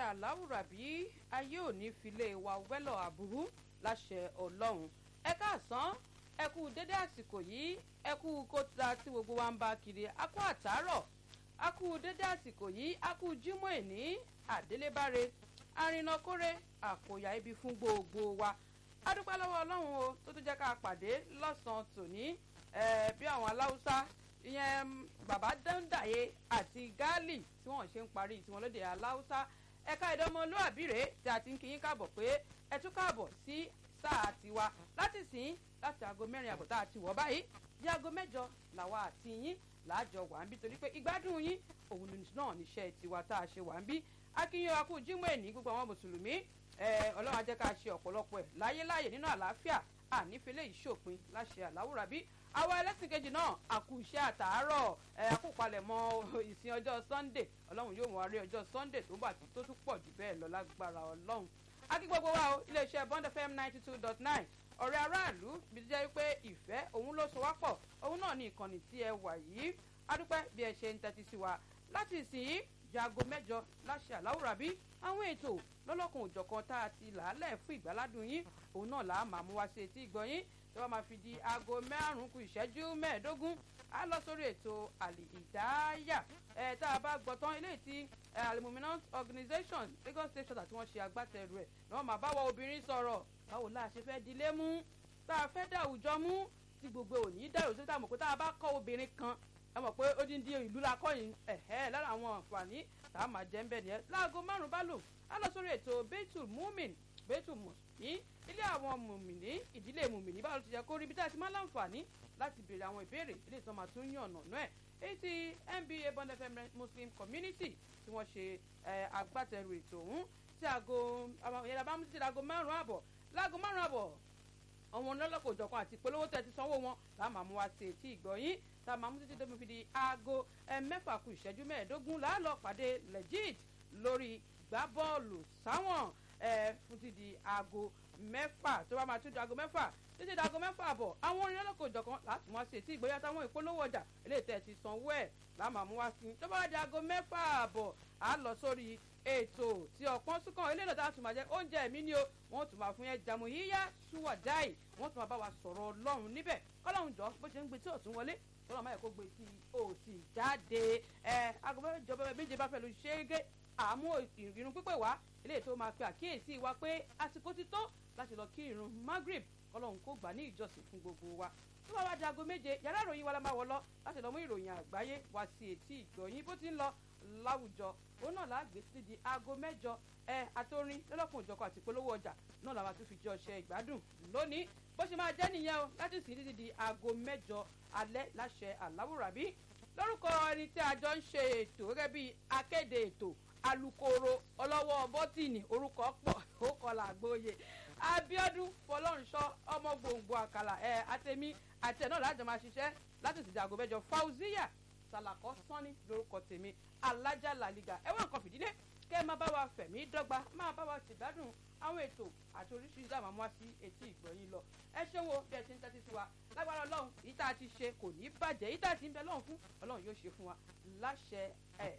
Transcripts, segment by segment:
aláwùrábí ayé òní filé wa wẹ́lọ̀ àbúrú láṣẹ ọlọ́run ẹ káàsán ẹ kú dédé àsìkò yìí ẹ kú kóta tí gbogbo wa ń bá kiri a kú àtàárọ̀ a kú dédé àsìkò yìí a kú jímọ̀ ẹ̀ní àdélébáre arìnàkórè àkòyà ibi fún gbogbo wa a dúpẹ́ lọ́wọ́ ọlọ́run o tó tún jẹ́ ká pàdé lọ́sàn-án tòní bí àwọn aláwùsá ìyẹn bàbá dáńdàyé àti gáàlì tí wọ́n ṣe ń parí tiwọn lóde aláwùsá ẹ̀ka ìdánmọlúàbí rèé tí a ti ń kí yín káàbọ̀ pé ẹ tún káàbọ̀ sí sáà tiwa láti sìn láti aago mẹ́rin àbọ̀ tá a ti wọ̀ báyìí di aago mẹ́jọ làwa àti yín làájọ wà ń bí torí pé ìgbádùn yín òun náà níṣẹ́ tiwa tá a ṣe wà ń bí akínyìn akú jímọ̀ ẹ̀ní gbogbo àwọn mùsùlùmí ọlọ́run á jẹ́ ká ṣe ọ̀pọ̀lọpọ̀ ẹ̀ láyéláyè nínú àlàáfíà ànífẹ́lẹ́ ìṣòpin láṣẹ àláwùrábí àwa ẹlẹ́sìn kejì náà àkú iṣẹ́ àtàárọ̀ àkópalẹ̀mọ́ ìsìn ọjọ́ sunday ọlọ́run yóò mú arí ọjọ́ sunday tó bá tó tún pọ̀ jù bẹ́ẹ̀ lọ lágbára ọlọ́run akí gbogbo wa o iléeṣẹ́ bond fm ninety two dot nine ọ̀rẹ́ aráàlú bí ti jẹ́ pé ìfẹ́ òun ló so wá pọ̀ òun náà ní ìkànnì tí ẹ wà yìí adúpẹ́ bí ẹ ṣe ń tẹ́tí sí wa láti ìsìn yìí jago mẹ́jọ láṣẹ àláwùrábí àwọn ètò lọ́lọ́kan òjọ̀kan tá a ti làálẹ̀ fún ìgbàládùn yín òun náà là á máa mú wá sí etí ìgbọ́ yín tí wọ́n máa fi di aago márùn-ún kù ìṣẹ́jú mẹ́ẹ̀ẹ́dógún á lọ sórí ètò àlì ìdáyà ẹ̀ tá a bá gbọ́ tán eléyìí tí alimuminant organisation lagos state charter tí wọ́n ṣe agbátẹrù ẹ̀ ni wọ́n máa báwọ obìnrin sọ̀rọ̀ báwo la ṣe fẹ́ dilé mú tá a fẹ́ dá àwùjọ mú tí gbogbo òní dẹ̀rù sí táwọn mọ̀ pé tá a bá kọ́ obìnrin kan ẹ mọ̀ pé ó dín dín ìlú la kọ́ yìí ẹ̀hẹ́ lára àwọn àǹfààní tá a máa jẹ́ ń bẹ̀ nìyẹn láago márùn-ún bá lò á lọ sórí ètò bẹ́tù múmin bẹ́tù mùsùlùmí ilé àwọn mùmìnì ìdílé mùmìnì báwo ti jẹ́ kó rí ibi tá a ti máa láǹfààní láti béèrè àwọn ìbéèrè ilé ìtàn máa tún yàn ọ̀nà náà èyí tí nba bond fm muslim community tí wọ́n ṣe agbátẹrù ètò ọ̀hún tí aago ìyẹn bá mú títí aago márùn-ún àbọ̀ láago márùn-ún àbọ̀ àwọn ọlọ́lọ́kọ̀ òjọ̀kan àti ìpolówó tẹ̀ ti sanwó wọn tá a máa mú wá sí etí ìgbọ̀nyín tá a máa mú títí tó fi di aago mẹ́fà kù ìṣẹ́jú mẹ́ẹ̀ẹ́dógún láàlọ́ pàdé legit lórí gbá bọ́ọ̀lù sáwọn fún ti di aago mẹ́fà tó bá máa tún di aago mẹ́fà títí di aago mẹ́fà àbọ̀ àwọn orin ọlọ́kọ̀ òjọ̀kan láti wá sí etí ìgbọ̀nyín àtàwọn ìpolówó ọjà eléyìí tẹ̀ ti sanwó ẹ̀ láà máa mú wá sí tó bá di aago mẹ́fà àbọ̀ à lọ sórí ètò tí ọ̀pọ̀n súnkàn eléyìí lọ́tà tún máa jẹ́ oúnjẹ mi ni o wọ́n tún máa fún yẹn jàmù yíyá ṣúwàdáì wọ́n tún máa bá wa sọ̀rọ̀ ọlọ́run níbẹ̀ kọ́lọ́run jọ bó ṣe ń gbé tí ọ̀tún wọlé kọ́lọ́run máa yẹ kó gbé tí òsì jáde ẹ agbẹ́ ìjọba méje bá fẹ́ lu ṣéégé àmú ìrìn pípé wá eléyìí tó máa pe àkíyèsí wa pé àsìkò ti tó láti lọ kí irun magrib kọ́lọ́run kó gbà ní ìjọsìn fún gbogbo wa tó bá wá di aago méje yàrá ìròyìn wa la máa wọ lọ láti lọ mú ìròyìn àgbáyé wá sí etí ìgbọ̀nyín bó ti ń lọ láwùjọ òun náà la gbé sí di aago mẹ́jọ ẹ àtòrin lọ́lọ́kùn òjọkọ̀ àti ìpolówó ọjà náà làwọn àti fìjọ ṣe ìgbádùn lónìí bó ṣe máa jẹ́ nìyẹn o láti sìn títí di aago mẹ́jọ alẹ́ láṣẹ àláwùrábí lórúkọ ẹni tí a jọ ń ṣe ètò gẹ́gẹ́ bí akéde ètò alukoro ọlọ́wọ́ bọ́tìnì orúkọ pọ̀ ó kọlà àgbóye abiodun fọlọ́runṣọ́ ọmọ gbòǹgbò àkàlà ẹ àtẹmí àti ẹ̀ náà lájọ máa ṣiṣẹ́ láti sì di aago mẹ́jọ fauziya sàlàkọ́ sọ́ni lórúkọ tèmi alájà làlìgà ẹ̀wọ̀n nǹkan fìdílé kẹ́ ẹ máa bá wa fẹ̀mí dọ́gba máa bá wa ṣègbádùn àwọn ètò àti oríṣiríṣi àwọn amúwá sí etí ìgbọ̀nyìn lọ ẹ ṣé wo bí ẹ ṣe ń tẹ́tí sí wa lágbára ọlọ́run èyí tá a ti ṣe kò ní bàjẹ́ èyí tá a ti ń bẹ lọ́run fún ọlọ́run yóò ṣe fún wa láṣẹ ẹ̀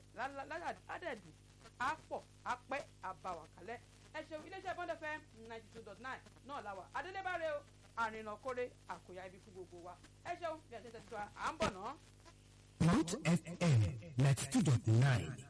ládàdù àpọ̀ àpẹ́ àbàwàkálẹ̀ ẹ ṣeun iléeṣẹ́ bond fm ninety two dot nine náà la wà adélébáre o àrìnà kórè àkòyà ibi fún gbogbo wa ẹ ṣeun bí ẹ ṣe ń tẹ́tí sí wa à ń bọ̀ náà. Mount FM 92.9